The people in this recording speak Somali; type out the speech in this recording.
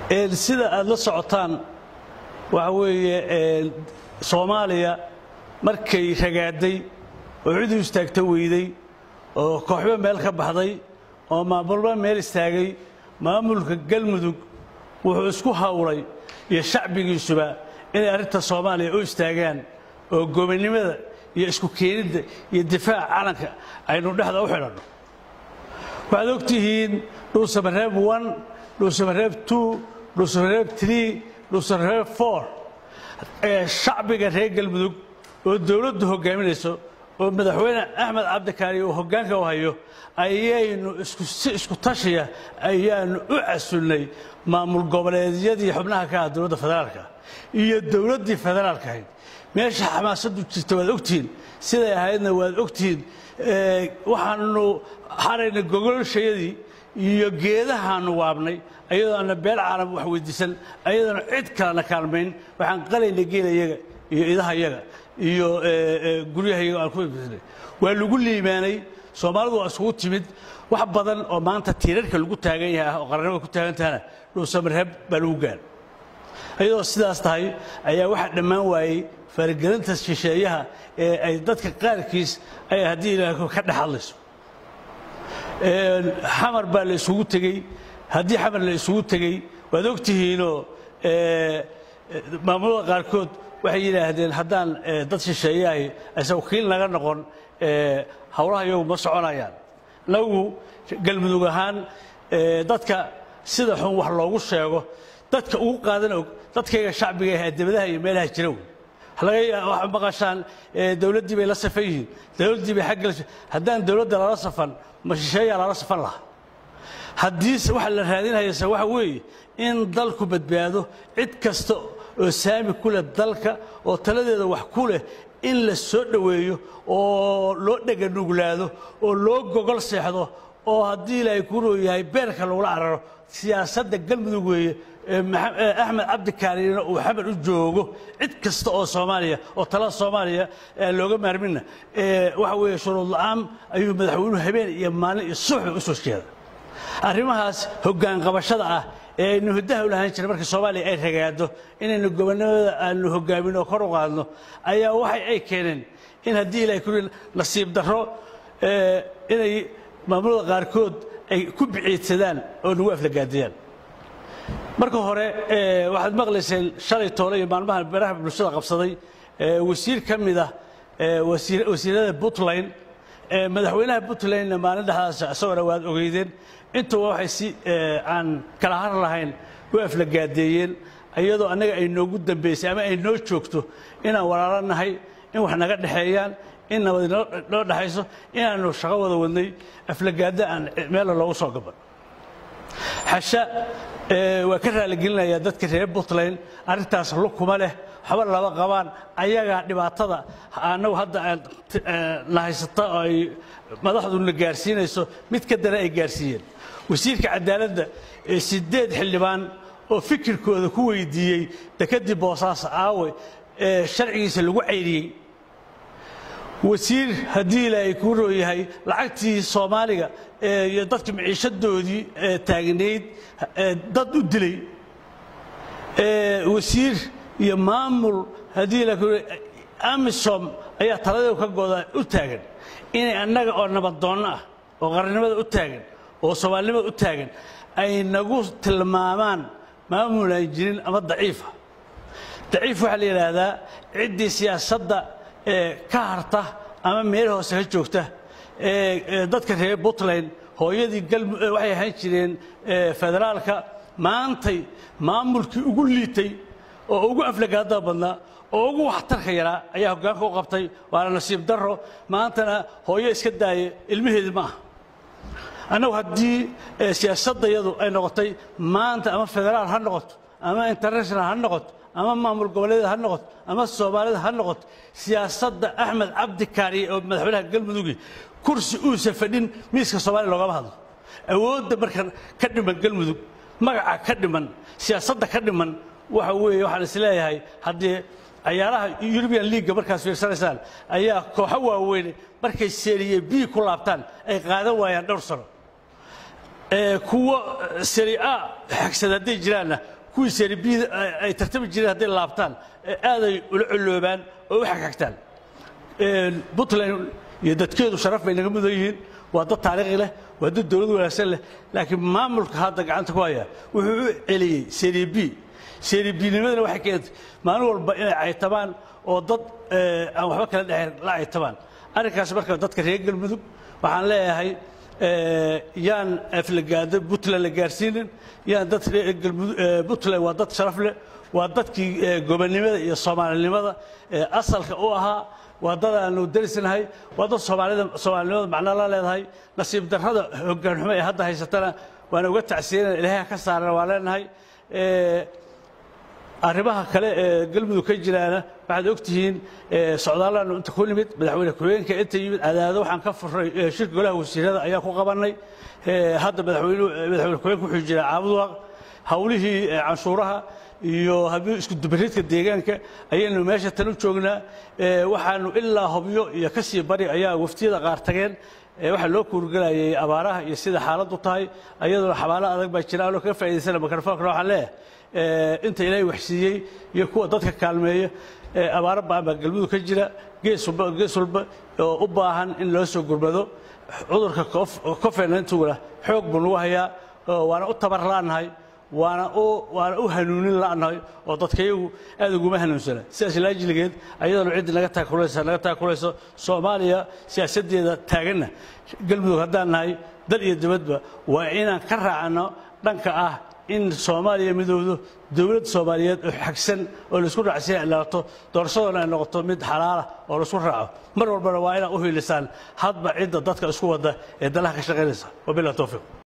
sida aad la socotaan waxa weeye soomaaliya markay ragaaday oo cid u istaagta weyday oo kooxba meel ka baxday oo maamulba meel istaagay maamulka galmudug wuxuu isku hawlay iyo shacbigiisuba inay arrinta soomaaliya u istaagaan oo gobonnimada iyo isku keenidda iyo difaaca calanka aynu dhexda u xidhanno waxaad og tihiin dhuusamareeb one dhuusamareeb two dhuusamareeb three dhuusamareeb four ee shacbiga reer galmudug oo dowladdu hoggaaminayso oo madaxweyne axmed cabdikaari uu hoggaanka u hayo ayaynu si isku tashiya ayaanu u casunnay maamul goboleedyadii xubnaha ka ah dowladda federaalka iyo dowladdii federaalka ahayd meesha xamaasaddu jirta waad ogtihiin siday ahaydna waad ogtihiin waxaanu xarayna gogolshayadii iyo geedahaanu waabnay ayadoo aana beel caalam wax weydiisan ayadoona cid kalena kaalmayn waxaan qalayna geelayaga iyo idahayaga iyo guryahayaga aan ku ibisnay waa lagu liimaanay soomaalidu waa isugu timid wax badan oo maanta tiirarka lagu taagan yahay oo qarannimada ku taagan tahana dhuusamareeb baa lagu gaar ayadoo sidaas tahay ayaa waxaa dhammaan waayey faragelinta shisheeyaha ee ay dadka qaarkiis ay haddii ilaah ka dhex hadlayso xamar baa la isugu tegey haddii xamar la isugu tegey waad ogtihiinoo maamulada qaarkood waxay yidhaahdeen haddaan dad shisheeyahay aysan wakiil naga noqon howlaha iyagu ma soconayaan nagu galmudug ahaan dadka sida xun wax loogu sheego dadka ugu qaadan og dadkayga shacbiga ah debadaha iyo meelaha jira wey laga maqashaan dowladdii bay la safan yihiin dowladdii bay xagga haddaan dowladda lala safan ma shisheeyaa lala safan lahaa haddii waxa la raadinayasa waxa weeye in dalku badbaado cid kasta oo saami ku leh dalka oo taladeeda wax ku leh in la soo dhoweeyo oo loo dheganuglaado oo loo gogol seexdo oo haddii ilaahay ku rooyahay beerka lagula cararo siyaasadda galmudug weeye axmed cabdikaarina uu xamar u joogo cid kasta oo soomaaliya oo talada soomaaliya looga maarmina waxa weeye shuruud la'aan ayuu madaxweynuhu habeen iyo maalin iyo subaxba u soo jeeda arrimahaas hoggaan qabashada ah ee aynu hiddaha u lahaan jiray marka soomaaliya ay ragaado inaynu gobonnimada aanu hoggaamin oo kor u qaadno ayaa waxay ay keeneen in haddii ilahay ku nasiib darro inay maamulada qaarkood ay ku biciidsadaan oo nagu aflagaadiyaan marka hore waxaad maqlayseen shalay toole iyo maalmaha baraha bulshada qabsaday wasiir ka mid ah wasiirada puntland madaxweynaha puntlandna maalin dhexdaas isagona waad ogeydeen intuba waxay si aan kala har lahayn u aflagaadeeyeen iyadoo annaga ay noogu dambaysay ama ay noo joogto inaan walaalo nahay in wax naga dhexeeyaan in nabad noo dhexayso inaanu shaqo wada wadnay aflagaada aan meella loogu soo gaban xasha waa ka raaligelinayaa dadka reer puntland arrintaas lukuma leh waxba laba qabaan ayagaa dhibaatada annagu hadda na haysata oo ay madaxduna gaarsiinayso mid ka dana ay gaarsiiyeen wasiirka cadaaladda sideed xildhibaan oo fikirkooda ku weydiiyey dekadii boosaaso aawe ee sharcigiisa lagu cayriyey wasiir haddii ilaahay kuu rooyahay lacagtii soomaaliga iyo dadka maciishadoodii taagnayd dad u dilay wasiir iyo maamul haddii la amisom ayaa taladeedu ka gooda u taagan inay annaga oo nabaddoonno ah oo qarannimada u taagan oo soomaalinimada u taagan ay nagu tilmaamaan maamul aan jirin ama daciifa daciif waxaa la yidhaahdaa ciddii siyaasadda ka harta ama meel hoose ka joogta dadka reer puntland hooyadii waxay ahaan jireen federaalka maantay maamulkii ugu liitay oo ugu aflagaadada badnaa oo ugu waxtarka yaraa ayaa hoggaanka u qabtay waana nasiib darro maantana hooyo iska daaya ilmaheedii ma aha annagu haddii siyaasaddayadu ay noqotay maanta ama federaal ha noqoto ama international ha noqoto ama maamul goboleeda ha noqoto ama soomaalida ha noqoto siyaasadda axmed cabdi kaariye oo madaxweynaha galmudugi kursi uusa fadhin miiska soomaaliya loogama hadlo awoodda marka ka dhiman galmudug magaca ka dhiman siyaasadda ka dhiman waxa weeye waxaan is leeyahay haddii cayaaraha eurubian leaga markaas fiirsanaysaan ayaa kooxo waaweyn markay seriye b ku laabtaan ay qaadan waayaan dhowr sano kuwo seri a xagsad hadday jiraanna kuwii serbiyada ay tartami jireen hadday laabtaan aaday ula colloobaan oo u xagxagtaan puntland iyo dadkeedu sharaf bay naga mudan yihiin waa dad taariikhi leh waa dad dowlad wanaagsan leh laakiin maamulka hadda gacanta ku haya wuxuu u celiyey serb seribinimadana waxay keentay maalin walba inay caytabaan oo dad aan waxba kala dhexayn la caytabaan arrinkaas marka dadka reer galmudug waxaan leeyahay yaan aflagaado puntland la gaarsiinin yaan dad puntland waa dad sharaf leh waa dadkii gobonnimada iyo soomaalinimada asalka u ahaa waa dad aanu darisnahay waa dad soomaalida soomaalinimada macno la leedahay nasiib darrada hoggaan xumo ee hadda haysatana waana uga tacsiyanana ilaahay ka saarana waa leenahay arrimaha kale ee galmudug ka jiraana waxaad ogtihiin socdaalaanu inta ku nimid madaxweyne ku-xigeenka inta yimid cadaado waxaan ka furray shirka golaha wasiirada ayaa ku qabannay hadda madaxweyne madaxweyne ku-xigeenka wuxuu jiraa caabuduaq hawlihii canshuuraha iyo haddii isku dubaridka deegaanka ayaynu meesha tan u joognaa waxaanu ilaa hobyo iyo ka sii bari ayaa waftiyada qaar tageen waxaa loo kuurgelayay abaaraha iyo sida xaaladdu tahay ayadoo xabaalo adag baa jira anoo kaga faa'idaysana mikrofonkana waxaan leeyahay inta ilaahay waxsiiyey iyo kuwa dadka kaalmeeya abaaro baan baa galmudug ka jira gees walba gees walba oo u baahan in loo soo gurmado cudurka cofenantuguna xoog buu nagu hayaa waana u tabar la'nahay waana u waana u hanuunin la'nahay oo dadkayagu aad uguma hanuunsana sidaas laajiligeed ayadana ciddii naga taakulaysa naga taakulayso soomaaliya siyaasaddeeda taaganna galmudug haddaan nahay dal iyo dibadba waa inaan ka raacno dhanka ah in soomaaliya midowdo dowlad soomaaliyeed oo xagsan oo laisku raacsiya ilaato doorashadoona ay noqoto mid xalaala oo laisku raaco mar walbana waa inaad u hiilisaan hadba cidda dadka isku wadda ee dalaha ka shaqaynaysa wabilah towfiiq